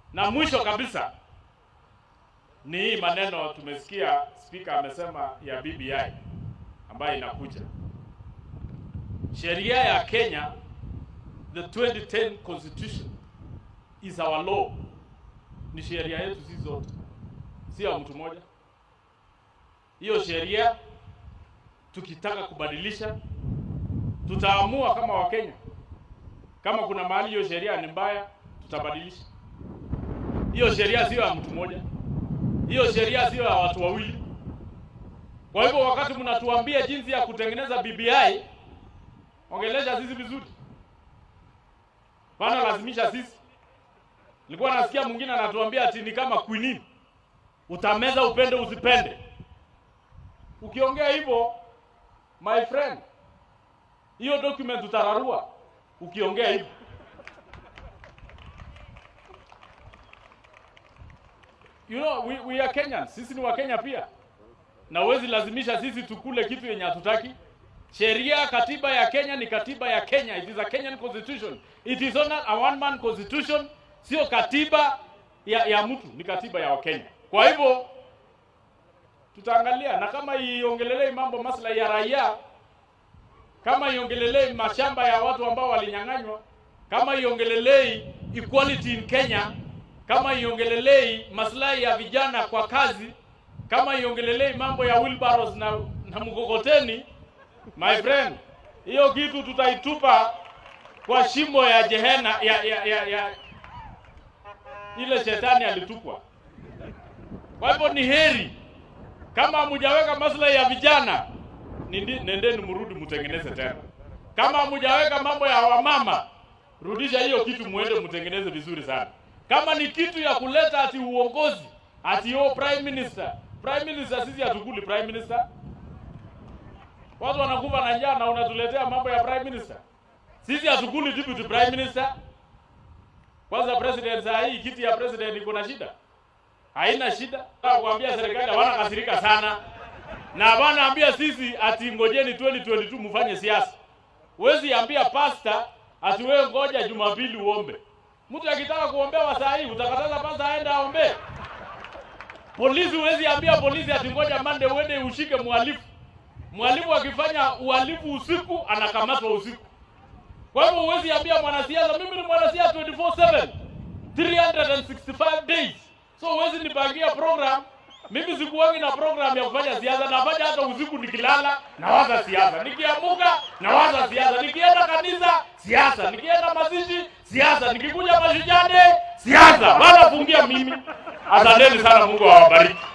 Na mwisho kabisa ni hii maneno tumesikia spika amesema ya BBI ambayo inakuja. Sheria ya Kenya, the 2010 constitution is our law, ni sheria yetu sisi zote, si ya mtu mmoja. Hiyo sheria tukitaka kubadilisha, tutaamua kama Wakenya. Kama kuna mahali hiyo sheria ni mbaya, tutabadilisha. Hiyo sheria sio ya mtu mmoja, hiyo sheria sio ya watu wawili. Kwa hivyo wakati mnatuambia jinsi ya kutengeneza BBI, ongelesha sisi vizuri, bana lazimisha sisi. Nilikuwa nasikia mwingine anatuambia ati ni kama quinine, utameza upende usipende. Ukiongea hivyo my friend, hiyo document utararua ukiongea hivyo. You know, we, we are Kenyans, sisi ni Wakenya pia, na huwezi lazimisha sisi tukule kitu yenye hatutaki. Sheria, katiba ya Kenya ni katiba ya Kenya. It is a Kenyan constitution. It is not a one man constitution, sio katiba ya, ya mtu, ni katiba ya Wakenya. Kwa hivyo tutaangalia, na kama iongelelei mambo maslahi ya raia, kama iongelelei mashamba ya watu ambao walinyang'anywa, kama iongelelei equality in Kenya, kama iongelelei maslahi ya vijana kwa kazi, kama iongelelei mambo ya wheelbarrows na, na mkokoteni, my friend, hiyo kitu tutaitupa kwa shimo ya jehena ya, ya, ya, ya ile shetani alitupwa. Kwa hivyo ni heri kama hamujaweka maslahi ya vijana, nindi- nendeni mrudi mtengeneze tena. Kama hamujaweka mambo ya wamama, rudisha hiyo kitu, muende mtengeneze vizuri sana. Kama ni kitu ya kuleta ati uongozi ati yo prime minister, prime minister, sisi hatukuli prime minister. Watu wanakufa na njaa na unatuletea mambo ya prime minister. Sisi hatukuli deputy prime minister. Kwanza president saa hii kiti ya president iko na shida haina shida. Nataka kuambia serikali hawana kasirika sana, na wanaambia sisi ati ngojeni 2022 mfanye siasa. Huwezi ambia pasta ati wewe ngoja Jumapili uombe. Mtu akitaka kuombewa saa hii utakataza pasta aende aombe? Polisi huwezi ambia polisi ati ngoja Monday uende ushike mhalifu. Mhalifu akifanya uhalifu usiku anakamatwa usiku. Kwa hivyo huwezi ambia mwanasiasa, mimi ni mwanasiasa 24/7 365 days. So huwezi nipangia program. Mimi sikuwangi na program ya kufanya siasa, nafanya hata usiku nikilala nawaza siasa, nikiamuka nawaza siasa, nikienda kanisa siasa, nikienda mazishi siasa, nikikuja mashujane siasa. Wala fungia mimi. Asanteni sana, Mungu awabariki.